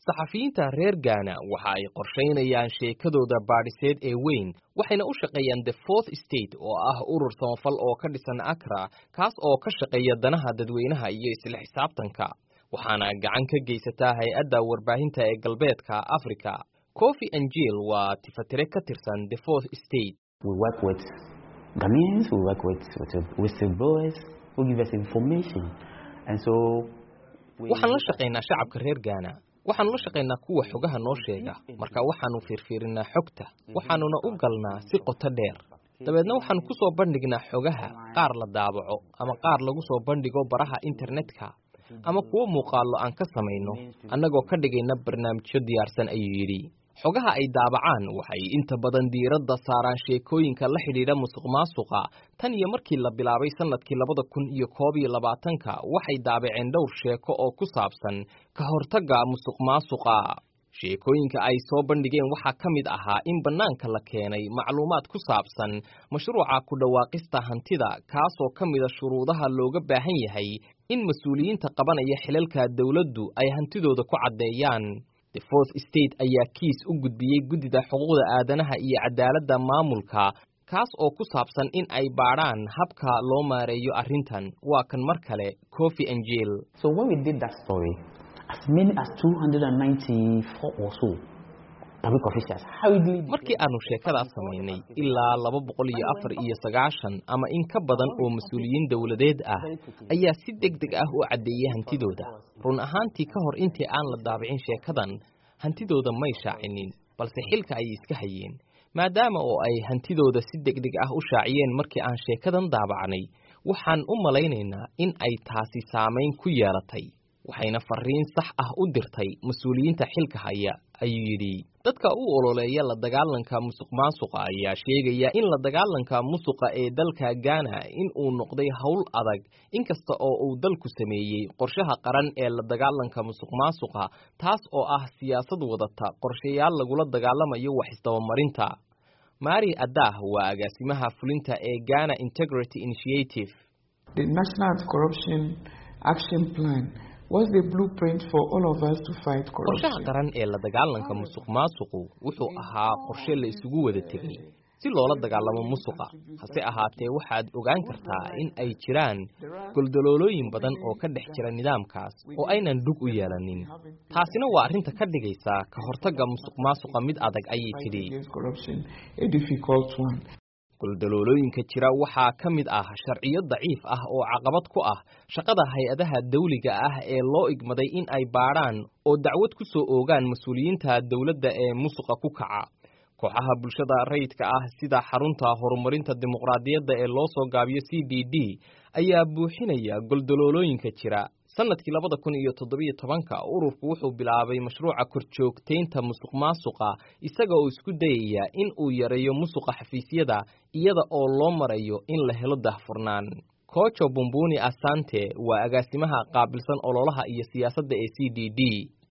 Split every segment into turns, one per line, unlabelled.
saxafiyiinta reer gaana waxa ay qorshaynayaan sheekadooda baadhiseed ee weyn waxayna u shaqeeyaan the fourth state oo ah urur samafal oo ka dhisan akra kaas oo ka shaqeeya danaha dadweynaha iyo isla xisaabtanka waxaana gacan ka geysataa hay-adda warbaahinta ee galbeedka africa cofi angel waa tifatire ka tirsan the fourth state waxaan la shaqaynaa shacabka reer gaana waxaanu la shaqaynaa kuwa xogaha noo sheega marka waxaanu fiirfiirinaa xogta waxaanuna u galnaa si qoto dheer dabeedna waxaanu ku soo bandhignaa xogaha qaar la daabaco ama qaar lagu soo bandhigo baraha internetka ama kuwo muuqaallo aan ka samayno annagoo ka dhigayna barnaamijyo diyaarsan ayuu yidhi xogaha ay daabacaan waxay inta badan diiradda saaraan sheekooyinka la xidhiidha musuq maasuqa tan iyo markii la bilaabay sannadkii labada kun iyo koob iyo labaatanka waxay daabaceen dhowr sheeko oo ku saabsan ka hortagga musuq maasuqa sheekooyinka ay soo bandhigeen waxaa ka mid ahaa in bannaanka la keenay macluumaad ku saabsan mashruuca ku dhawaaqista hantida kaasoo ka mida shuruudaha looga baahan yahay in mas-uuliyiinta qabanaya xilalka dowladdu ay hantidooda ku caddeeyaan the fourth state ayaa kiis u gudbiyey guddida xuquuqda aadanaha iyo cadaaladda maamulka kaas oo ku saabsan in ay baadhaan habka loo maareeyo arrintan waa kan mar kale cofi angel markii aanu sheekadaas samaynay ilaa laba boqol iyo afar iyo sagaashan ama in ka badan oo mas-uuliyiin dowladeed ah ayaa si deg deg ah u caddeeyey hantidooda run ahaantii ka hor intii aan la daabicin sheekadan hantidooda may shaacinin balse xilka ayay iska hayeen maadaama oo ay hantidooda si deg deg ah u shaaciyeen markii aan sheekadan daabacnay waxaan u malaynaynaa in ay taasi saamayn ku yeelatay waxayna fariin sax ah u dirtay mas-uuliyiinta xilka haya ayuu yidhi dadka u ololeeya la dagaalanka musuq maasuqa ayaa sheegaya in la dagaalanka musuqa ee dalka gaana in uu noqday howl adag inkasta oo uu dalku sameeyey qorshaha qaran ee la dagaalanka musuq maasuqa taas oo ah siyaasad wadata qorshayaal lagula dagaalamayo wax isdabamarinta mari adah waa agaasimaha fulinta ee ghana integrity initiative qorshaha qaran ee la dagaalanka musuq maasuqu wuxuu ahaa qorshe la isugu wada tegay si loola dagaalamo musuqa hase ahaatee waxaad ogaan kartaa in ay jiraan goldaloolooyin badan oo ka dhex jira nidaamkaas oo aynan dhug u yeelanin taasina waa arrinta ka dhigaysa ka hortagga musuq maasuqa mid adag ayay tidhi goldaloolooyinka jira waxaa ka mid ah sharciyo daciif ah oo caqabad ku ah shaqada hay-adaha dawliga ah ee loo igmaday in ay baadhaan oo dacwad ku soo oogaan mas-uuliyiinta dowladda ee musuqa ku kaca kooxaha bulshada rayidka ah sida xarunta horumarinta dimuqraadiyadda ee loo soo gaabiyo c d d ayaa buuxinaya goldaloolooyinka jira sanadkii labada kun iyo toddobiyo tobanka ururku wuxuu bilaabay mashruuca korjoogtaynta musuq maasuqa isaga oo isku dayaya in uu yareeyo musuqa xafiisyada iyada oo loo marayo in la helo dahfurnaan kojo bumbuni asante waa agaasimaha qaabilsan ololaha iyo siyaasadda ee c d d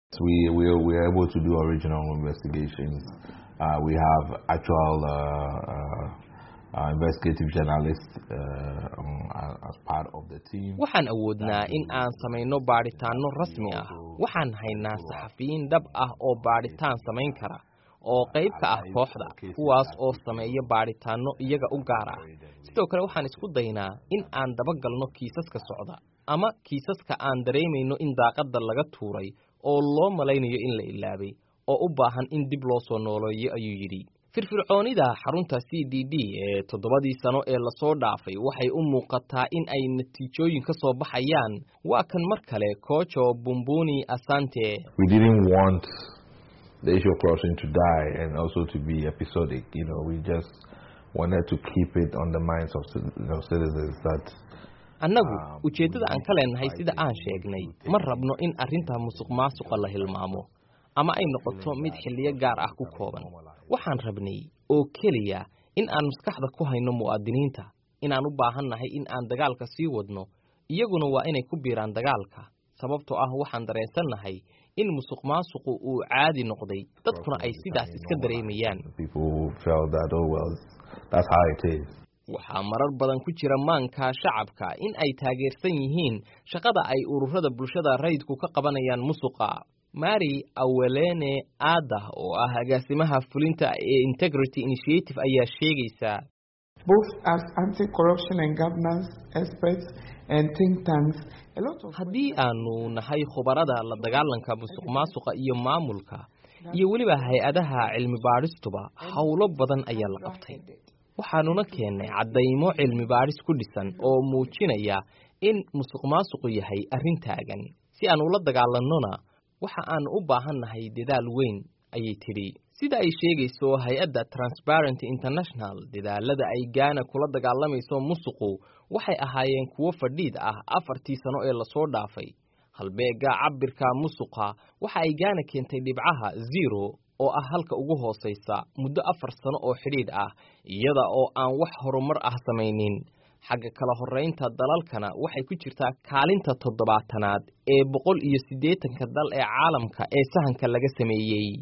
waxaan awoodnaa in aan samayno baadhitaano rasmi ah waxaan haynaa saxafiyiin dhab ah oo baadhitaan samayn kara oo qayb ka ah kooxda kuwaas oo sameeya baadhitaano iyaga u gaar ah sidoo kale waxaan isku daynaa in aan dabagalno kiisaska socda ama kiisaska aan dareemayno in daaqadda laga tuuray oo loo malaynayo in la ilaabay oo u baahan in dib loo soo nooleeyo ayuu yidhi firfircoonida xarunta c d d ee toddobadii sano ee lasoo dhaafay waxay u muuqataa in ay natiijooyin ka soo baxayaan waa kan mar kale kojo bumbuni asante annagu ujeeddada aan ka leenahay sida aan sheegnay ma rabno in arrinta musuq maasuqa la hilmaamo ama ay noqoto mid xilliyo gaar ah ku kooban waxaan rabnay oo keliya in aan maskaxda ku hayno mu'aadiniinta inaan u baahan nahay in aan dagaalka sii wadno iyaguna waa inay ku biiraan dagaalka sababtoo ah waxaan dareensannahay in musuq maasuqu uu caadi noqday dadkuna ay sidaas iska dareemayaan waxaa marar badan ku jira maanka shacabka in ay taageersan yihiin shaqada ay ururada bulshada rayidku ka qabanayaan musuqa mari awelene aada oo ah agaasimaha fulinta ee integrity initiative ayaa sheegaysaa
both as anti-corruption and governance experts and think tanks a lot of
haddii aanu nahay khubarada la dagaalanka musuq maasuqa iyo maamulka iyo weliba hay-adaha cilmi baadhistuba howlo badan ayaa la qabtay waxaanuna keennay caddaymo cilmi baadhis ku dhisan oo muujinaya in musuq maasuqu yahay arrin taagan si aan ula dagaalannona waxa aan u baahan nahay dadaal weyn ayay tidhi sida ay sheegayso hay-adda transparenty international dadaalada ay gaana kula dagaalamayso musuqu waxay ahaayeen kuwo fadhiid ah afartii sano ee lasoo dhaafay halbeega cabirka musuqa waxa ay gaana keentay dhibcaha zero oo ah halka ugu hoosaysa muddo afar sano oo xidhiidh ah iyada oo aan wax horumar ah samaynin xagga kala horraynta dalalkana waxay ku jirtaa kaalinta toddobaatanaad ee boqol iyo siddeetanka dal ee caalamka ee sahanka laga sameeyey